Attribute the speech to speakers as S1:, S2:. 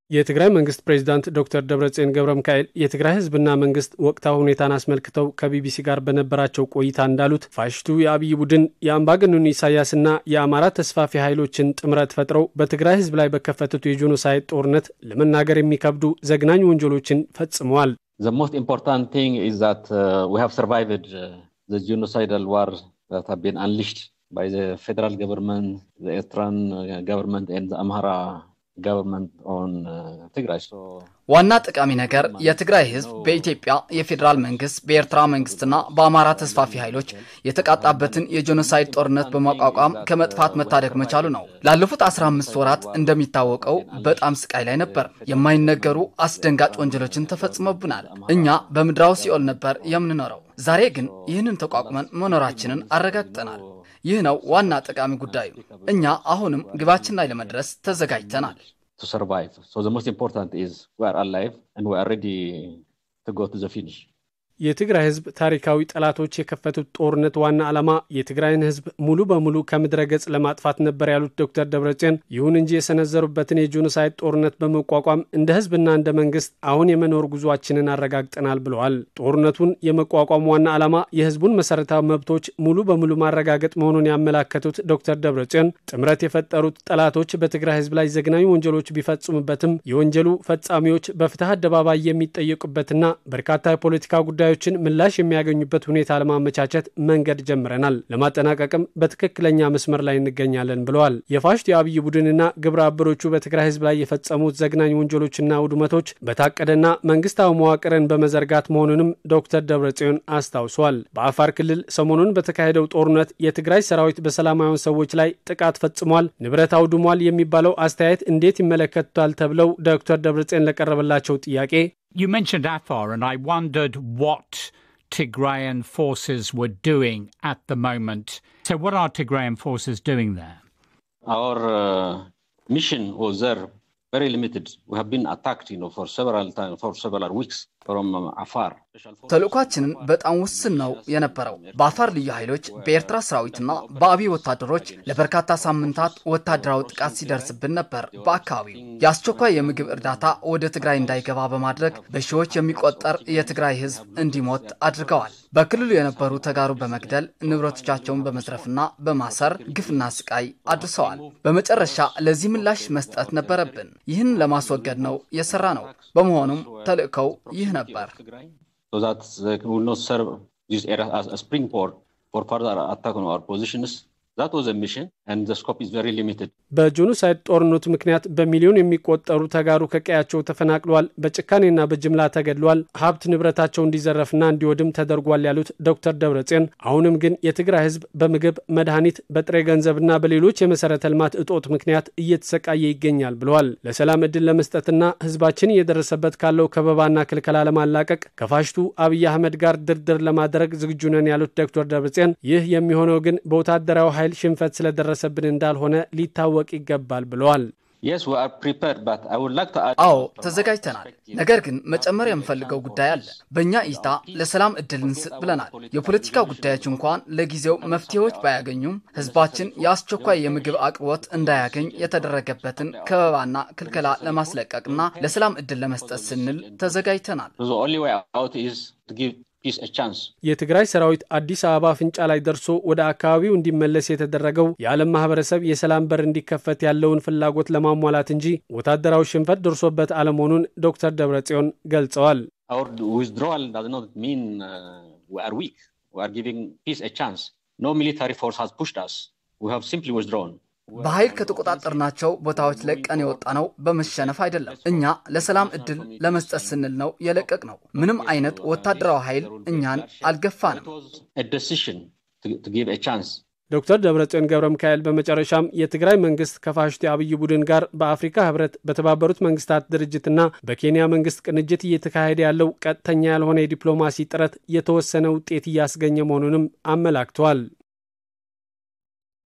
S1: የትግራይ መንግስት ፕሬዚዳንት ዶክተር ደብረጽዮን ገብረ ሚካኤል የትግራይ ህዝብና መንግስት ወቅታዊ ሁኔታን አስመልክተው ከቢቢሲ ጋር በነበራቸው ቆይታ እንዳሉት ፋሽቱ የአብይ ቡድን የአምባገነኑ ኢሳያስና የአማራ ተስፋፊ ኃይሎችን ጥምረት ፈጥረው በትግራይ ህዝብ ላይ በከፈቱት የጄኖሳይድ ጦርነት ለመናገር የሚከብዱ ዘግናኝ ወንጀሎችን ፈጽመዋል።
S2: The most important thing is that uh, we have survived uh, the genocidal war that have been unleashed by the federal government, the Eritrean uh, government, and the Amhara government on Tigray. So
S3: ዋና ጠቃሚ ነገር የትግራይ ህዝብ በኢትዮጵያ የፌዴራል መንግስት በኤርትራ መንግስትና በአማራ ተስፋፊ ኃይሎች የተቃጣበትን የጄኖሳይድ ጦርነት በማቋቋም ከመጥፋት መታደግ መቻሉ ነው። ላለፉት 15 ወራት እንደሚታወቀው በጣም ስቃይ ላይ ነበር። የማይነገሩ አስደንጋጭ ወንጀሎችን ተፈጽሞብናል። እኛ በምድራዊ ሲኦል ነበር የምንኖረው። ዛሬ ግን ይህንን ተቋቁመን መኖራችንን አረጋግጠናል። ይህ ነው ዋና ጠቃሚ ጉዳዩ። እኛ አሁንም ግባችን ላይ ለመድረስ ተዘጋጅተናል።
S2: to survive. So the most important is we are alive and we are ready to go to the finish.
S1: የትግራይ ህዝብ ታሪካዊ ጠላቶች የከፈቱት ጦርነት ዋና ዓላማ የትግራይን ህዝብ ሙሉ በሙሉ ከምድረ ገጽ ለማጥፋት ነበር ያሉት ዶክተር ደብረጽዮን፣ ይሁን እንጂ የሰነዘሩበትን የጄኖሳይድ ጦርነት በመቋቋም እንደ ህዝብና እንደ መንግስት አሁን የመኖር ጉዟችንን አረጋግጠናል ብለዋል። ጦርነቱን የመቋቋም ዋና ዓላማ የህዝቡን መሰረታዊ መብቶች ሙሉ በሙሉ ማረጋገጥ መሆኑን ያመላከቱት ዶክተር ደብረጽዮን ጥምረት የፈጠሩት ጠላቶች በትግራይ ህዝብ ላይ ዘግናኝ ወንጀሎች ቢፈጽሙበትም የወንጀሉ ፈጻሚዎች በፍትህ አደባባይ የሚጠየቁበትና በርካታ የፖለቲካ ጉዳዮችን ምላሽ የሚያገኙበት ሁኔታ ለማመቻቸት መንገድ ጀምረናል። ለማጠናቀቅም በትክክለኛ መስመር ላይ እንገኛለን ብለዋል። የፋሽቱ የአብይ ቡድንና ግብረ አበሮቹ በትግራይ ህዝብ ላይ የፈጸሙት ዘግናኝ ወንጀሎችና ውድመቶች በታቀደና መንግስታዊ መዋቅርን በመዘርጋት መሆኑንም ዶክተር ደብረጽዮን አስታውሷል። በአፋር ክልል ሰሞኑን በተካሄደው ጦርነት የትግራይ ሰራዊት በሰላማዊያን ሰዎች ላይ ጥቃት ፈጽሟል፣ ንብረት አውድሟል የሚባለው አስተያየት እንዴት ይመለከቱታል ተብለው ዶክተር ደብረጽዮን ለቀረበላቸው ጥያቄ
S4: You mentioned Afar, and I wondered what Tigrayan forces were doing at the moment. So, what are Tigrayan forces doing there?
S2: Our uh, mission was there very limited. We have been attacked, you know, for several times, for several weeks from um, Afar.
S3: ተልእኳችንን በጣም ውስን ነው የነበረው። በአፋር ልዩ ኃይሎች፣ በኤርትራ ሰራዊትና በአብይ ወታደሮች ለበርካታ ሳምንታት ወታደራዊ ጥቃት ሲደርስብን ነበር። በአካባቢው የአስቸኳይ የምግብ እርዳታ ወደ ትግራይ እንዳይገባ በማድረግ በሺዎች የሚቆጠር የትግራይ ህዝብ እንዲሞት አድርገዋል። በክልሉ የነበሩ ተጋሩ በመግደል ንብረቶቻቸውን በመዝረፍና በማሰር ግፍና ስቃይ አድርሰዋል። በመጨረሻ ለዚህ ምላሽ መስጠት ነበረብን። ይህን ለማስወገድ ነው የሰራ ነው። በመሆኑም ተልእኮው ይህ ነበር።
S2: So that they will not serve this area as a springboard for further attack on our positions. That was a mission, and the scope is very limited.
S1: በጄኖሳይድ ጦርነቱ ምክንያት በሚሊዮን የሚቆጠሩ ተጋሩ ከቀያቸው ተፈናቅለዋል፣ በጭካኔና በጅምላ ተገድለዋል፣ ሀብት ንብረታቸው እንዲዘረፍና እንዲወድም ተደርጓል ያሉት ዶክተር ደብረጽዮን አሁንም ግን የትግራይ ህዝብ በምግብ መድኃኒት፣ በጥሬ ገንዘብና በሌሎች የመሰረተ ልማት እጦት ምክንያት እየተሰቃየ ይገኛል ብለዋል። ለሰላም እድል ለመስጠትና ህዝባችን እየደረሰበት ካለው ከበባና ክልከላ ለማላቀቅ ከፋሽቱ አብይ አህመድ ጋር ድርድር ለማድረግ ዝግጁ ነን ያሉት ዶክተር ደብረጽዮን ይህ የሚሆነው ግን በወታደራዊ ኃይል ሽንፈት ስለደረሰብን እንዳልሆነ ሊታወቅ ይገባል ብለዋል።
S2: Yes, we are prepared, but I would like to add.
S3: አዎ ተዘጋጅተናል። ነገር ግን መጨመር የምፈልገው ጉዳይ አለ። በእኛ እይታ ለሰላም እድል እንስጥ ብለናል። የፖለቲካ ጉዳዮች እንኳን ለጊዜው መፍትሄዎች ባያገኙም ህዝባችን የአስቸኳይ የምግብ አቅርቦት እንዳያገኝ የተደረገበትን ከበባና ክልከላ ለማስለቀቅና ለሰላም እድል ለመስጠት ስንል ተዘጋጅተናል።
S2: So the only way out is to give peace a chance.
S1: የትግራይ ሰራዊት አዲስ አበባ አፍንጫ ላይ ደርሶ ወደ አካባቢው እንዲመለስ የተደረገው የዓለም ማህበረሰብ የሰላም በር እንዲከፈት ያለውን ፍላጎት ለማሟላት እንጂ ወታደራዊ ሽንፈት ደርሶበት አለመሆኑን ዶክተር ደብረጽዮን ገልጸዋል።
S2: Our withdrawal does not mean uh, we are weak. We are giving peace a chance. No military force has pushed us. We have simply withdrawn.
S3: በኃይል ከተቆጣጠርናቸው ቦታዎች ለቀን የወጣ ነው በመሸነፍ አይደለም። እኛ ለሰላም እድል ለመስጠት ስንል ነው የለቀቅ ነው። ምንም አይነት ወታደራዊ ኃይል እኛን አልገፋንም።
S2: It was a decision to, to give a chance.
S1: ዶክተር ደብረጽዮን ገብረ ሚካኤል በመጨረሻም የትግራይ መንግስት ከፋሽቱ የአብይ ቡድን ጋር በአፍሪካ ህብረት፣ በተባበሩት መንግስታት ድርጅትና በኬንያ መንግስት ቅንጅት እየተካሄደ ያለው ቀጥተኛ ያልሆነ የዲፕሎማሲ ጥረት የተወሰነ ውጤት እያስገኘ መሆኑንም አመላክተዋል።